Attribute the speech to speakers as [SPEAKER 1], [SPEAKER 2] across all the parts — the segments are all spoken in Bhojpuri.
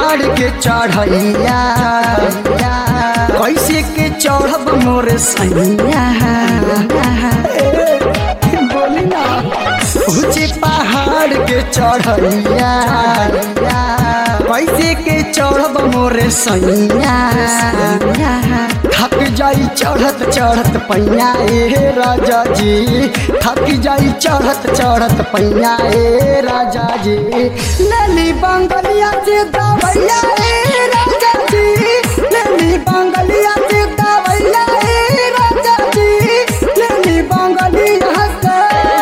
[SPEAKER 1] पहाड़ के चढ़ैया कैसे के चढ़ब मोर सैया बोली ना ऊंचे पहाड़ के चढ़ैया कैसे के चढ़ब मोर सैया थक जाई चढ़त चढ़त पैया ए राजा जी थक जाई चढ़त चढ़त पैया ए राजा जी नली बंगलिया से दवैया ए राजा जी नली बंगलिया से दवैया ए राजा जी नली बंगलिया से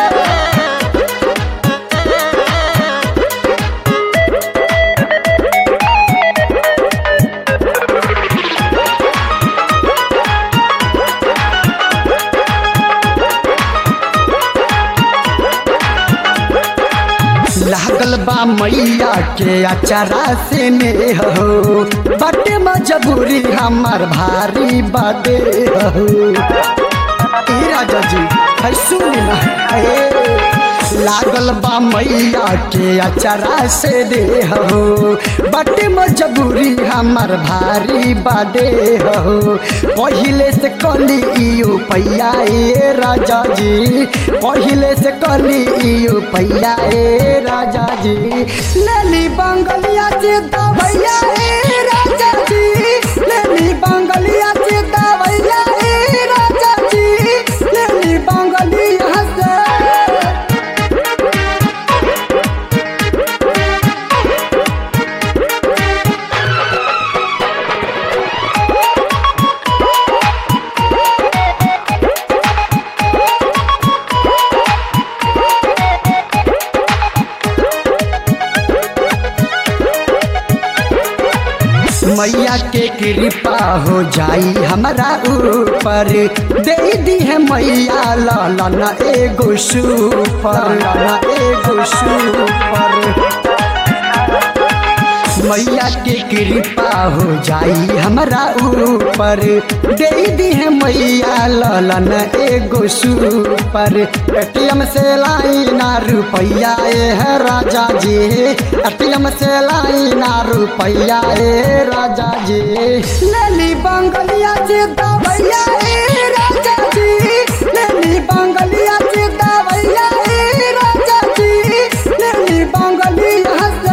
[SPEAKER 1] लागल बा मैया के अचारा से में हो बटे मजबूरी हमार भारी बादे हो ए राजा जी है सुन ना ए लागल बा मैया के अचारा से दे हो बटे मजबूरी हमार भारी बादे हो पहिले से कली इयो पैया ए राजा जी पहिले से कली इयो पैया ए राजा जी नली बंगलिया से दवैया ए राजा जी नली बंगलिया से दवैया ए राजा जी नली बंगलिया से मैया के कृपा हो जाई हमारा ऊपर दे दी है मैया लालन एगो सुपर लालन एगो सुपर मैया के कृपा हो जाई हमारा ऊपर दे दी है मैया ललन एगो सुपर एटीएम से लाई ना रुपैया ए है राजा जी एटीएम से लाई ना रुपैया ए राजा जी नली बंगलिया से दवैया ए राजा जी नली बंगलिया से दवैया ए राजा जी नली बंगलिया से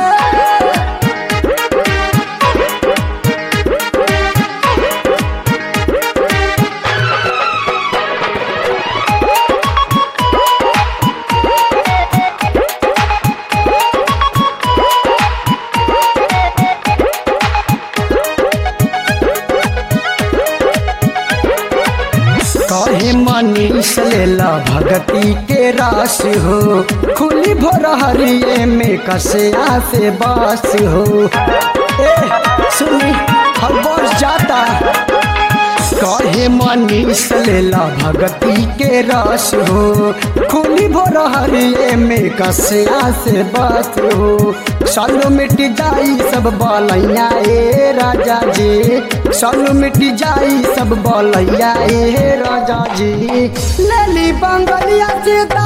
[SPEAKER 1] कहे मनीष लेला भगती के रास हो खुली भोर हरिये में कसया से बास हो ए सुनी हर बस जाता कहे मनीष लेला भगती के रस हो खुली भोर हरिये में कसया से बस हो सालो मिट जाई सब बलैया ए राजा जी सालो मिट जाई सब बलैया ए राजा जी लेली बंगलिया से दा